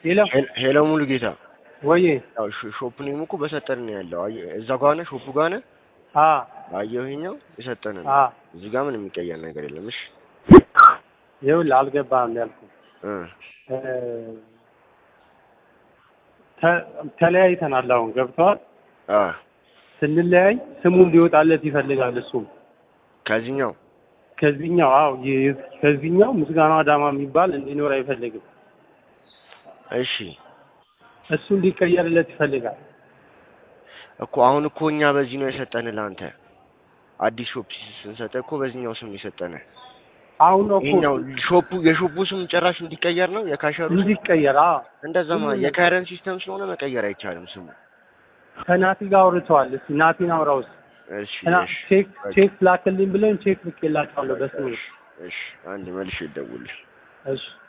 ሄሎ ሄሎ ሙሉ ጌታ ወዬ ያው ሾ- ሾፕ ኔም እኮ በሰጠን ነው ያለው። አየህ እዛ ጋር ነህ፣ ሾፑ ጋር ነህ። አ አየሁኛው የሰጠን ነው። አ እዚህ ጋር ምንም የሚቀየር ነገር የለም። እሺ ይኸውልህ አልገባህም ያልኩህ እ እ፣ ተ- ተለያይተናል። አሁን ገብተዋል። አ ስንለያይ ስሙ እንዲወጣለት ይፈልጋል። እሱም ከዚህኛው ከዚህኛው አዎ ይ- ከዚህኛው ምስጋናው አዳማ የሚባል እንዲኖር አይፈልግም። እሺ እሱ እንዲቀየርለት ይፈልጋል። እኮ አሁን እኮ እኛ በዚህ ነው የሰጠን ለአንተ አዲስ ሾፕ ስንሰጠህ እኮ በዚህኛው ስም የሰጠን። አሁን ነው እኮ ይሄኛው ሾፑ የሾፑ ስም ጭራሽ እንዲቀየር ነው የካሸሩ ስም? እንዲቀየር አዎ እንደዛማ የካረን ሲስተም ስለሆነ መቀየር አይቻልም ስሙ። ከናቲ ጋር አውርተዋል። እስኪ ናቲን አውራው እስኪ እሺ እና እሺ ቼክ ቼክ ላክልኝ ብለን ቼክ ልኬላቸዋለሁ በስሜ እሺ እሺ አንድ መልሼ ይደውልሽ እሺ